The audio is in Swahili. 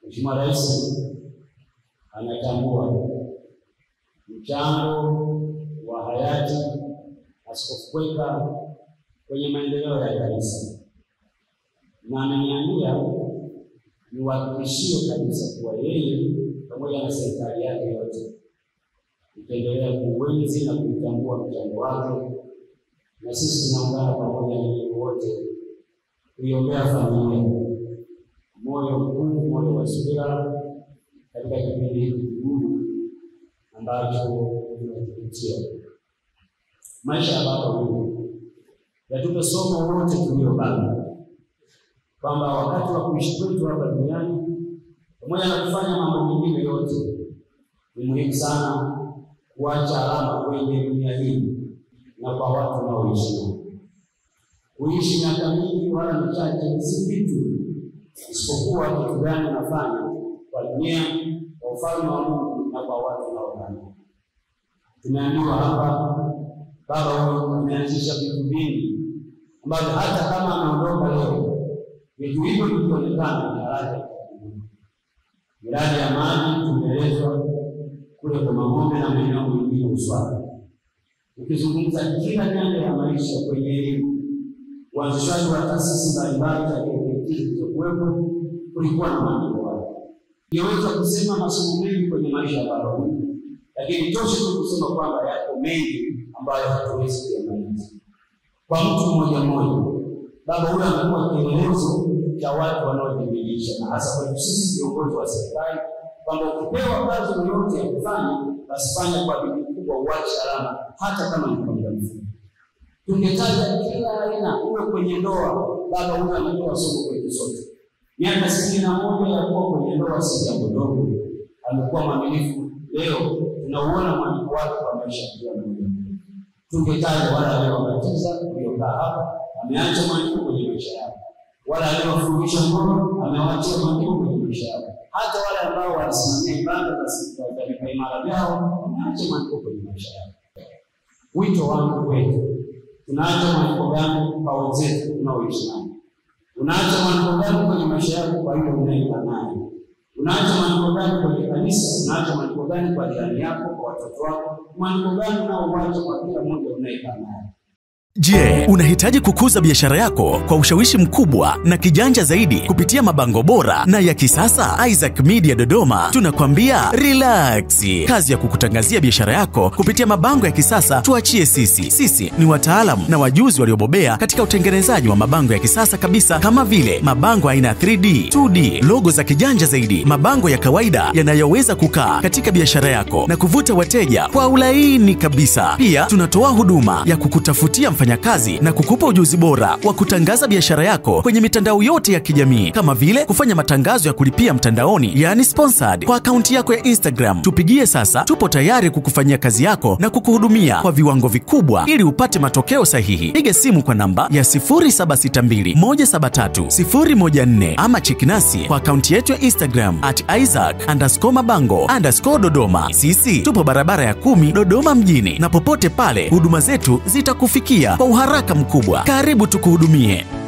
Mheshimiwa Rais anatambua mchango wa hayati Askofu Kweka kwenye maendeleo ya kanisa na ameniambia niwahakikishie kabisa kuwa yeye pamoja na serikali yake yote itaendelea kuuenzi na kuitambua mchango wake, na sisi tunaungana pamoja na nyinyi wote kuiombea familia moyo mkuu, moyo wa subira katika kipindi hiki kigumu ambacho tunakipitia. Maisha ya baba huyu yatupe somo wote tuliobaki kwamba wakati wa kuishi kwetu hapa duniani pamoja na kufanya mambo mengine yote, ni muhimu sana kuacha alama kwenye dunia hii na kwa watu wanaoishi nao. Kuishi miaka mingi wala michache si kitu, isipokuwa kitu gani unafanya kwa dunia, kwa ufalme wa Mungu na kwa watu unaokaa. Tumeambiwa hapa, baba huyu ameanzisha vitu vingi ambavyo hata kama ameondoka leo, vitu hivyo vikionekana ni haraka itakumbuka. Miradi ya maji tumeelezwa kule kwa Mang'ombe na maeneo mengine Uswaga. Ukizungumza kila nyanja ya maisha kwenye elimu, uanzishwaji wa taasisi mbalimbali za KKKT zilizokuwepo, kulikuwa na maendeleo hayo. Ningeweza kusema masomo mengi kwenye maisha ya baba huyu, lakini toshe tu kusema kwamba yako mengi ambayo hatuwezi kuyamaliza. Kwa mtu mmoja mmoja, baba huyu amekuwa kielelezo cha watu wanaojimilisha, na hasa kwetu sisi viongozi wa serikali kwamba ukipewa kazi yoyote ya kufanya basi fanya kwa bidii kubwa, uache alama, hata kama ni kwa muda mfupi. Tungetaja kila aina, uwe kwenye ndoa. Baba huyu ametoa somo kwetu sote. Miaka sitini na moja ya kuwa kwenye ndoa si jambo dogo. Amekuwa mwaminifu. Leo tunauona mwaliko wake kwa maisha ya kila mmoja. Tungetaja wale aliowabatiza waliokaa hapa, ameacha mwaliko kwenye maisha yao, wale aliowafundisha ngono, amewaachia mwaliko kwenye maisha yao hata wale ambao walisimamia ibada za vipaimara vyao wameacha mwaliko kwenye maisha yao. Wito wangu kwetu, tunaacha mwaliko gani kwa wenzetu tunaoishi nao? Unaacha mwaliko gani kwenye maisha yako kwa yule unayekaa naye? Unaacha mwaliko gani kwenye kanisa? Unaacha mwaliko gani kwa jirani yako, kwa watoto wako? Mwaliko gani unaouacha kwa kila mmoja unayekaa naye? Je, unahitaji kukuza biashara yako kwa ushawishi mkubwa na kijanja zaidi kupitia mabango bora na ya kisasa? Isaac Media Dodoma tunakwambia relax. Kazi ya kukutangazia biashara yako kupitia mabango ya kisasa tuachie sisi. Sisi ni wataalamu na wajuzi waliobobea katika utengenezaji wa mabango ya kisasa kabisa, kama vile mabango aina ya 3D, 2D, logo za kijanja zaidi, mabango ya kawaida yanayoweza kukaa katika biashara yako na kuvuta wateja kwa ulaini kabisa. Pia tunatoa huduma ya kukutafutia mfanyakazi na kukupa ujuzi bora wa kutangaza biashara yako kwenye mitandao yote ya kijamii kama vile kufanya matangazo ya kulipia mtandaoni, yani sponsored, kwa akaunti yako ya Instagram. Tupigie sasa, tupo tayari kukufanyia kazi yako na kukuhudumia kwa viwango vikubwa ili upate matokeo sahihi. Piga simu kwa namba ya 0762173014 ama cheki nasi kwa akaunti yetu ya Instagram at Isaac underscore mabango underscore Dodoma. Sisi tupo barabara ya kumi Dodoma mjini, na popote pale huduma zetu zitakufikia kwa uharaka mkubwa. Karibu tukuhudumie.